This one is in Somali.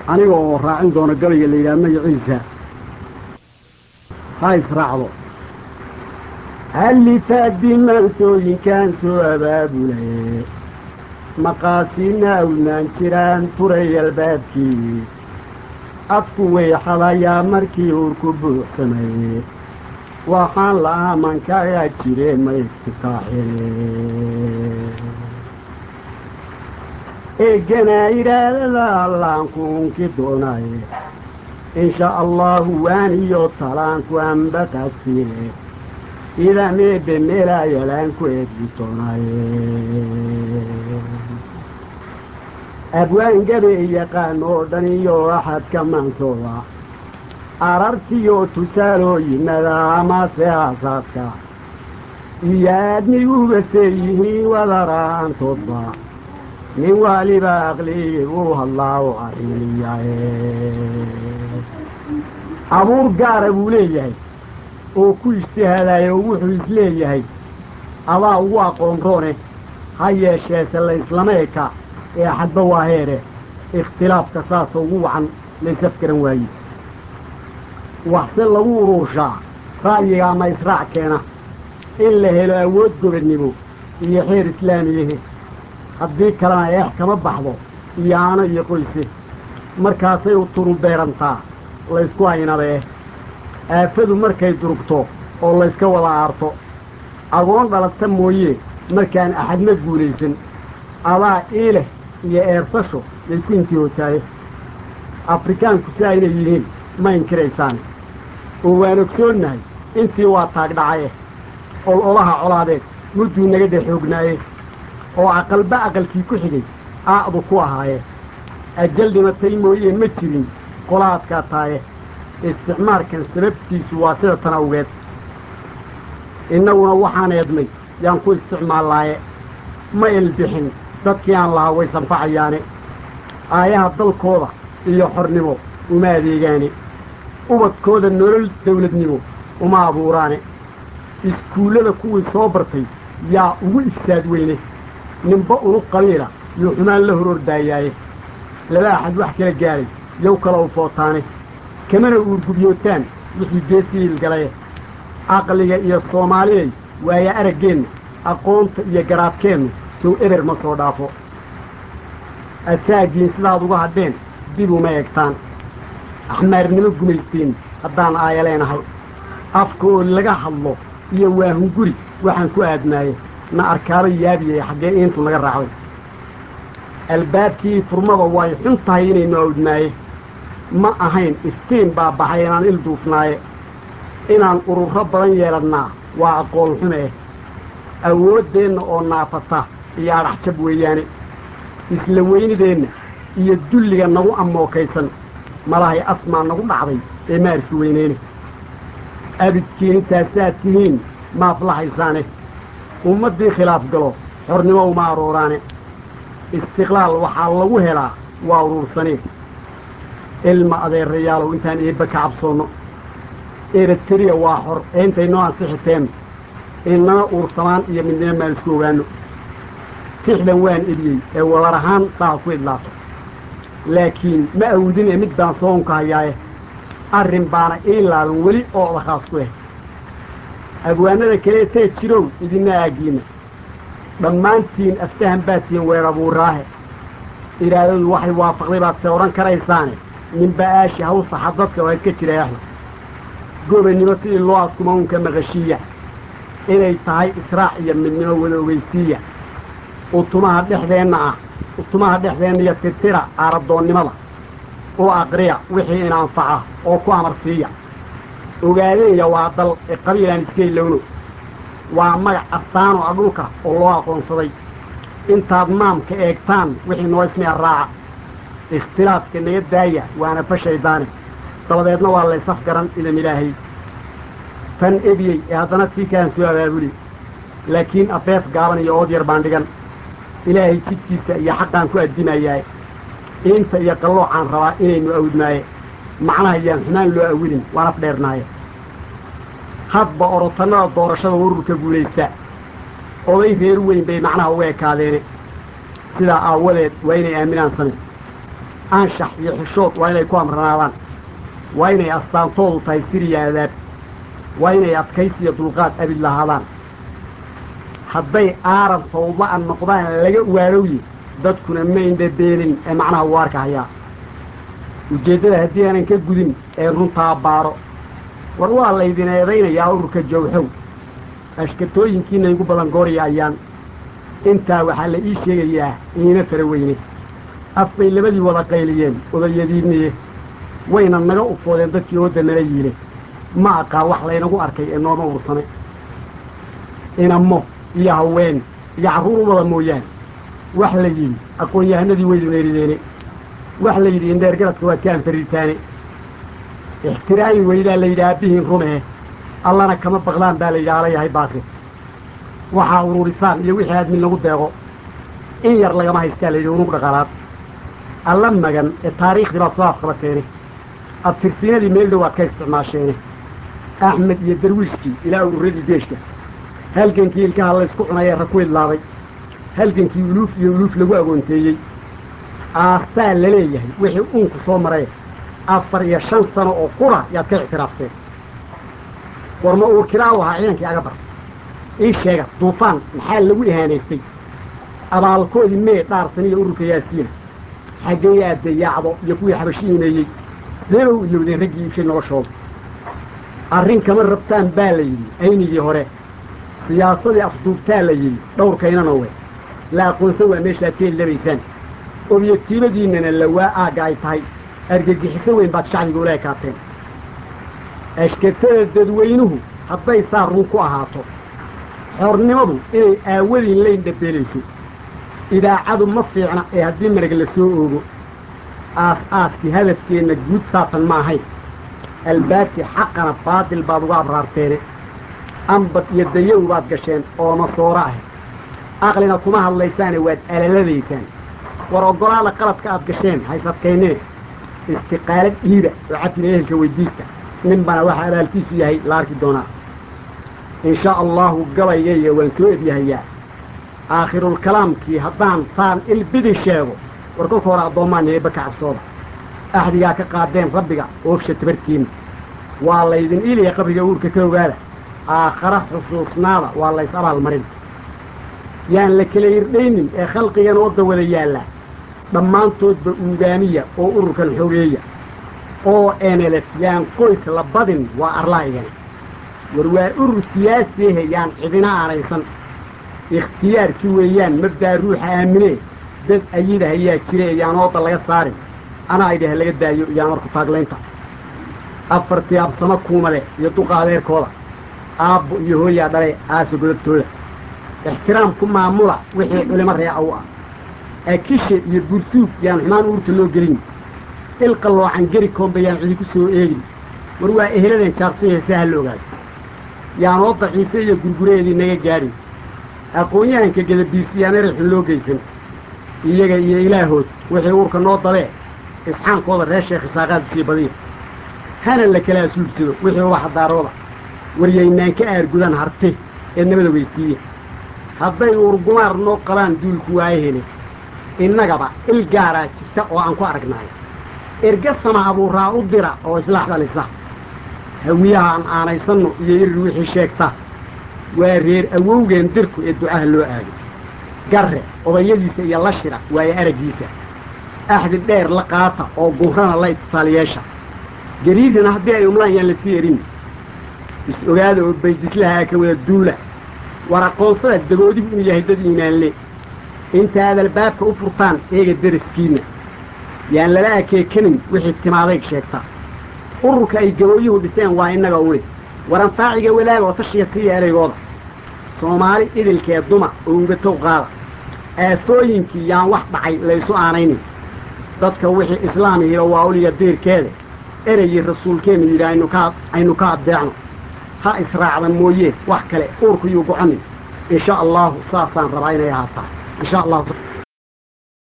aniga oo raacin doona gabayga la yidhaha magaciisa ha israacdo hallifaaddi maansooyinkaan soo abaabulay maqaasiina awnaan jiraan furay albaabkii afku weyxadayaa markii uurku buuxsamay waxaan la'aaman kagaa jire ma igtikaaxine eeganaa idhaadada allaanku unki doonay insha allahu waaniyo talaanku ambaqasiile idameebe meelaayalaanku eedgi doonay abwaan gabe yaqaan oo dhan iyo axadka maansooda arartiyo tusaalooyinada amase aasaadka iyo aadmigugase yihiin wadaraantoodba nin waliba aqligii uu hadlaa u arrimiyaye abuur gaara buu leeyahay oo ku ijtihaadayo oo wuxuu isleeyahay adaa ugu aqoon roone ha yeesheese layslama eka ee xadba waa heere ikhtilaafka saasa ugu wacan laysafgaran waaye waxse lagu uruurshaa ra'yiga ama israac keena in la helo awood gobodnimo iyo xeer islaamiyahe haddii kalena eex kama baxdo iyo aano iyo qoyse markaasay u turu beerantaa laysku aynabee aafadu markay durugto oo layska wada aarto agoon dhalata mooye markaan axadna guulaysan adaa iileh iyo eersasho laysku intihootaaye afrikaanku si aynay yihiin ma inkiraysaane oo waan ogsoonnahay intii waa taagdhacaye ol olaha colaadeed mudduu naga dhex xoognaaye oo aqalba aqalkii ku xigay aa'du ku ahaaye ajal dhimatay mooyee ma jirin qola adkaataaye isticmaarkan sababtiisu waa sida tan awgeed innaguna waxaan eednay yaan ku isticmaallaaye ma elbixin dadkii aan lahaa way sanfacayaane aayaha dalkooda iyo xornimo uma adeegaane ubadkooda nolol dawladnimo uma abuuraane iskuullada kuwii soo bartay yaa ugu ifsaad weyne ninba unu qabiila yuu xumaan la hor ordaayaaye laba axad wax kala gaadhay yow kala u footaane kamana uurgubyootaan wixii geesiilgalaye caqliga iyo soomaaliyay waayo araggeenna aqoonta iyo garaadkeennu sow eber ma soo dhaafo asaagiin sidaad uga hadheen dib uma eegtaan axmaarnimo gumaysteen haddaan aaya leenahay afka oo laga hadlo iyo waahunguri waxaan ku aadnaaye na arkaaba yaabiyay xaggee iintu naga raacday albaabkii furmada way xun tahay inaynu awdnaaye ma ahayn iftiin baa baxay inaan il duufnaaye inaan ururo badan yeelannaa waa aqoon xume eh awooddeenna oo naafata iyo adhaxjab weeyaane isla weynideenna iyo dulliga nagu ammookaysan malahay asmaa nagu dhacday ee maarki weyneyne abidkiin intaasaad tihiin ma aflaxaysaane ummaddii khilaaf galo xornimo uma arooraane istiqlaal waxaa lagu helaa waa uruursaneen ilma adeerayaalow intaan eebba ka cabsoonno eritariya waa xor ee intaynoo ansixiteen inana uursamaan iyo midnimo maan isku ogaanno tixdan waan ediyey ee wadar ahaan saa ku idlaato laakiin ma awdin ee mid baan soonka hayaaye arrin baana ii laaban weli oo odakhaas ku eh abwaanada kale tee jirow idina aagiinna dhammaantiin aftahan baad tihiin weer abuuraahe iraadadu waxay waafaqday baad se odhan karaysaane ninba aashi hawsaxa dadka waa iska jiraaxi gobanimo sidii loo askuma uunka maqashiiya inay tahay israac iyo midnimo wada ogeysiiya utumaha dhexdeenna ah utumaha dhexdeenna iyo tirtira aaradoonnimada u aqriya wixii in anfaca oo ku amar siiya ogaadeenya waa dal ee qabiilaan iska ilowno waa magac astaano a dhulka oo loo aqoonsaday intaad maamka eegtaan wixii noo ismiya raaca ikhtilaafka naga daaya waana fashaydaane dabadeedna waa laysaf garan idan ilaahay tan ebiyey ee haddana tii kalan soo abaabuli laakiin afeef gaaban iyo ood yar baan dhigan ilaahay jidkiisa iyo xaqaan ku addimayaay iinta iyo qalloocaan rabaa inaynu awdnaaye macnaha yaan xumaan loo awilin waan af dheernaaye hadba orotannada doorashada ururka guulaysta oday reer weyn bay macnaha uga ekaadeene sidaa aawadeed waa inay aaminaan same anshax iyo xishood waa inay ku amranaadaan waa inay astaantoodu tahay siriya adaab waa inay adkaysi iyo dulqaad abid lahaadaan hadday aaran fawda-a noqdaan laga waarowye dadkuna ma indhabeenin ee macnaha uu arka hayaa ujeeddada haddii aanan ka gudin ee runtaa baaro war waa laydin eedaynayaa ururka jawxow ashkatooyinkiina igu badan goorya ayaan intaa waxaa la ii sheegayaa iina fara weyne af bay labadii wada qayliyeen odayadiinniye wayna naga ufoodeen dadkii oodda nala yiile ma aqaa wax laynagu arkay ee nooma ursane inamo iyo haween iyo carruur u wada mooyaane wax la yidhi aqoon-yahanadii waydu neerideene wax la yidhi indheer garadka waad ka anfaritaane ixtiraami weydaa la yidhi aabbihiin rumehe allana kama baqlaan baa la yidhi ala yahay baase waxaa ururisaan iyo wixii aadmin lagu deeqo in yar lagama haystaa la yidhi unug dhaqaalaad alla magan ee taariikhdii baad soo afqabateene abtirsiinadii meel dhow aad ka isticmaasheene axmed iyo darwiishkii ilaa ururadii deeshka halgankii ilkaha laysku cunay ee ra ku idlaaday halgankii uluuf iyo uluuf lagu agoonteeyey aastaa la leeyahay wixii uunku soo maray afar iyo shan sano oo qura yaad ka ictiraafteen war ma uurkiraa u ahaa ciidankii aga bar ii sheega duufaan maxaa lagu ihaanaystay abaalkoodii mee dhaarsan iyo ururka yaasiina xaggee aadde yaacdo iyo kuwii xabashi imeeyey seeba u ilowdeen raggii iibshay noloshooda arrin kama rabtaan baa la yidhi aynigii hore siyaasadii afduubtaa la yidhi dhowrkaynana we la aqoonsan waa meeshaad ka helilabaysaan obyatiibadiinnana lawaa aagga ay tahay argagixiso weyn baad shacbiga ula ekaateen ashkatada dadweynuhu hadday saa run ku ahaato xornimadu inay aawadiin layn dhabeelayso idaacadu ma fiicna ee haddii marag la soo oogo aas-aaskii hadafkeenna guud saatan ma ahayn albaabkii xaqana baadil baad uga abraarteene ambad iyo dayow baad gasheen oo masooro ah aqlina kuma hadlaysaane waad alaladaysaan war oggolaada qaladka aad gasheen haysadkaynine istiqaalad dhiida oo cabdina ehelka weydiista ninbana waxa abaalkiisu yahay la arki doonaa in shaa allahu gabaygayga waan soo edyahayaa aakhirulkalaamkii haddaan saan ilbidi sheego war kolka hore addoommaan eebba ka cabsooda axdigaa ka qaadeen rabbiga oofsha tabartiinna waa laydin iliya qabriga uurka ka ogaada aakhara xusuusnaada waa lays abaalmarin yaan la kala irdhaynin ee khalqigan wadda wada yaallaa dhammaantoodba uugaaniya oo ururkan xogeeya oo enelef yaan qoys la badin waa arlaa'igani war waa urur siyaasiahe yaan cidina aanaysan ikhtiyaarkii weeyaan mabdaa ruuxa aaminee dad ayida hayaa jire yaan ooda laga saarin anaa ay dheh laga daayo iyaan marku taaglaynta afartii absamo kuumale iyo duqa adeerkooda aabbo iyo hooyaa dhale aasa godabtooda ixtiraamku maamula wixii culimo reeca u ah akishe iyo bursuug yaan xumaan uurta loo gelin ilqalloocan geri koomba yaan cidi ku soo eegin war waa eheladan jaaqsiya si ha la ogaado yaanoo daciife iyo gurgureedii naga gaadhin aqoon-yahanka gadabiisi yaan erexun loo geysan iyaga iyo ilaahood wixii uurka noo dabee isxaankooda reer sheekh isaaqaad sii badiya hana la kala asuulsado wixii ubaxa daarooda waryaynaan ka aargudan harte ee nabada weysiiya hadday uurgumaar noo qabaan duulku waaye hele innagaba il gaaraa jirta oo aan ku aragnaayo erga sama abuuraa u dira oo islaax dhalisa hawiyaha aan aanaysanno iyo irir wixii sheegta waa reer awowgeen dirku ee ducaha loo aado garre odayadiisa iyo la shira waayo araggiisa axdi dheer la qaata oo gurrana la itisaaliyeesha gariirina haddii ay umlaan yaan lasii erin is ogaada oo baydislahaa ka wada duula war aqoonsada dagoodigu inuu yahay dad iimaanle intaad albaabka u furtaan eega daraskiinna yaan lala akeekanin wixii timaadayg sheegta ururka ay gabooyuhu dhiseen waa innaga uli waranfaaciga wadaag oo tashiya siiya ereygooda soomaali idilkee duma oo ugatow qaada aafooyinkii yaan wax dhacay laysu aanaynin dadka wixii islaamihiiba waa uliga diirkeeda ereygii rasuulkeennu yidhi aynu ka aynu ka addeecno ha israacda mooyee wax kale uurku yuu goconin in sha allahu saasaan rabaa inay ahaataa in sha allahu